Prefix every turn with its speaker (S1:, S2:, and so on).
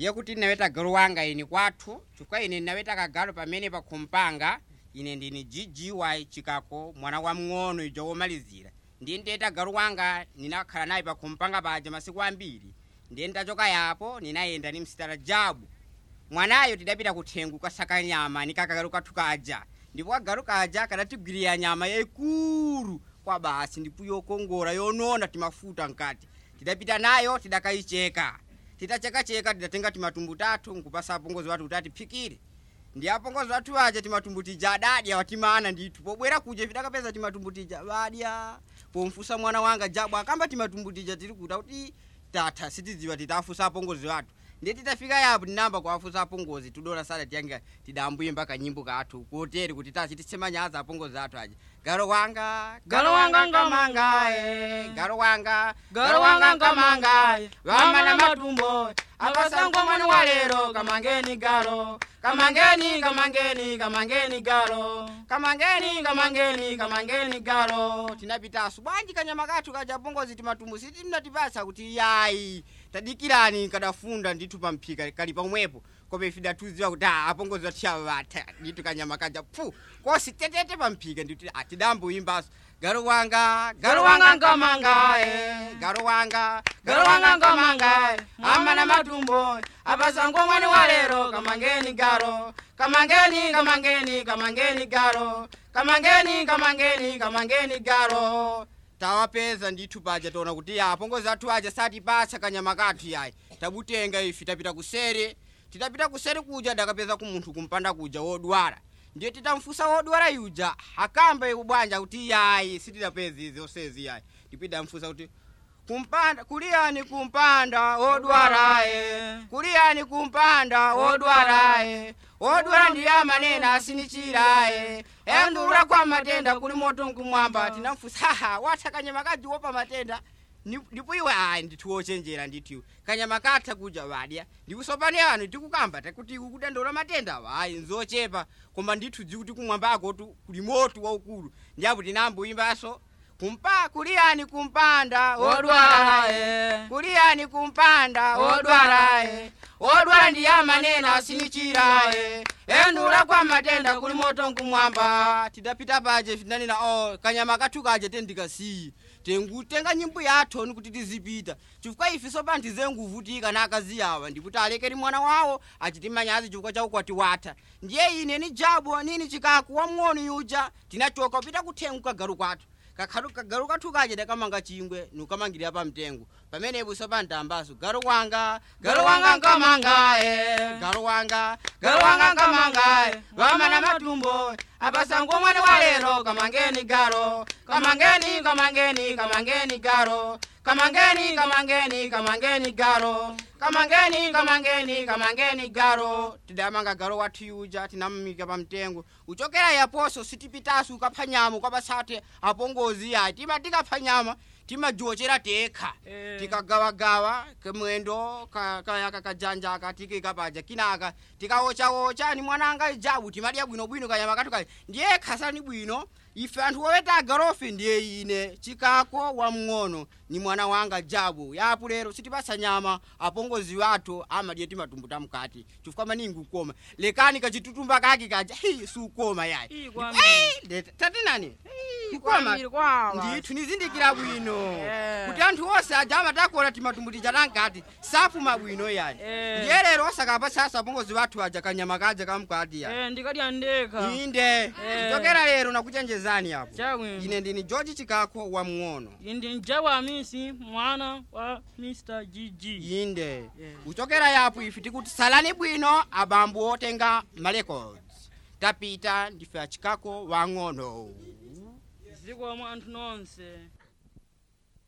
S1: ndiye kuti ndinaweta galu wanga ini kwathu chifukwa ine ndinaweta kagalu pamene pakhumpanga ine ndini ggy chikako mwana wa mng'ono ijo womalizira ndiye nditeta galu wanga ninakhala naye pakhumpanga paja masiku ambiri ndiye ndachoka yapo ninayenda ni msitala jabu mwanayo tidapita kuthengo kasaka nyama ni kakagalu kathu kaja ndipo kagalu kaja kadatigwirira nyama yaikulu kwa basi ndipo yokongola yonona timafuta nkati tidapita nayo tidakayicheka titachekacheka tidatenga timatumbu tathu nkupasa apongozi wathu kuti atiphikire ndi apongozi wathu aja timatumbu tija adadya watimana ndithu pobwera kuja tidakapeza timatumbu tija badya pomfusa mwana wanga jabu akamba timatumbu tija tiri kuta kuti tatha sitidziwa titafusa apongozi wathu ndiye titafika yapo tinamba kuwafusa apongozi tudona sala tiyange tidambuyimba kanyimbo kathu koteri kuti tachititse manyazi apongozi athu aja galo wanga
S2: Galo wanga
S1: ngamangae galo wanga
S2: Galo wanga ngamangae, vamana matumbo,
S1: apasango mwani wa lero kamangeni galo kamangeni kamangeni kamangeni galo kamangeni kamangeni kamangeni galo tinapitasu bwanji kanyama kathu kaja pongozi timatumbu siti mnatipasa kuti yayi tadikirani kadafunda ndithu pamphika kali pamwepo kope ife datuziwa kuti ah, apongozi wathiava vatha ndithu kanyama kaja pfu kosi tetete pamphika ndithu atidamboyimbaso galo wanga galo wanga ngamangae galo wanga galo wanga ngamangae amana matumbo apasango mwani wa lero kamangeni galo kamangeni kamangeni kamangeni galo kamangeni kamangeni kamangeni galo tawapeza ndithu paja tona kuti ya apongozi athu aja satipatsa kanyama kathu yayi tabutenga ife tapita kuseri tidapita kuseri kuja dakapeza kumunthu kumpanda kuja wodwala ndiye titamfusa wodwala yuja akamba ikubwanja kuti yayi sitidapeza izi osezi yayi tipidamfusa kuti kumpanda kuliyani kumpanda wodwalaye kuliyani kumpanda wodwalaye wodwala ndiye amanena asinichiraye endulula kwa matenda kuli moto nkumwamba tinamfusa haha watha kanyama kajiwo pa matenda Ni- ndipo iwe ayi ndithu wochenjera ndithu kanyama katha kuja vadya ndikusopani anu tikukamba takuti kudandaula matenda awa ayi nzochepa koma ndithu dzikuti kumwambako tu kuli moto waukulu ndiapo tinamboyimbaso kumpa kuliyani kumpanda wodwalaye kuliyani kumpanda wodwalaye wodwala ndiye amanena asinichiraye endula kwa matenda kuli moto nkumwamba tidapita paje tinanena o kanyama kathu kaje tendikasiyi tengutenga nyimbo yathu ni kuti tizipita chifukwa ife sopano tizenguvutika na akazi awa ndikuti alekeri mwana wawo achiti manyazi chifukwa cha ukwati watha ndiye ine ni jabu nini chikaku wamng'ono yuja tinachoka kupita kuthengo kagalu kwathu kakhalu kagalu kathu kaje dakamanga chingwe nukamangirira pa mtengo pamenepo sopano tambaso galu wanga galu wanga nkamangae galu wanga galu wanga nkamangae vamana matumbo apasango mwana wa lero kamangeni galo kamangeni kamangeni kamangeni galo kamangeni kamangeni kamangeni galo kamangeni kamangeni kamangeni galo tidamanga galo wathu yuja tinamumika pamtengo uchokera yaposo sitipitasu ukapha nyama ukapasate apongozi yayi tima tikapha nyama timajochera tekha
S2: Eh.
S1: tikagawagawa kamwendo ka- kaya kakajanja katikika paja kinaka tikawochawocha ni mwananga ijabu timadya bwinobwino kanyama kathu kali ndiye khasani bwino ife anthu oweta agarofe ndiye ine chikako wamng'ono ni mwana wanga jabu yapo lero sitipasa nyama apongozi wathu amadye timatumbu tamkati chifukwa maningi ukoma lekani kachitutumba kake kaja hi sukoma yayi
S2: Ii, kwambiri.
S1: Eh, let- tatinani ukoma
S2: Kwambiri kwawa.
S1: ndithu nizindikira bwino
S2: Eh.
S1: kuti anthu onse aja amatakola timatumbu tija tankati safuma bwino yani
S2: Eh.
S1: ndiye lero osakapa sasa apongozi wathu aja kanyama kaja kamkati yani
S2: Eh, ndikadya ndekha
S1: inde kuchokera lero nakuchenjezani apo
S2: chabwino
S1: ine ndini george chikako wamng'ono
S2: indi mjabu amisi mwana wa mr gg
S1: inde
S2: Yeah.
S1: kuchokera yapo ife tikuti salani bwino abambo otenga marecords tapita ndife achikako wang'ono
S2: zikomo anthu nonse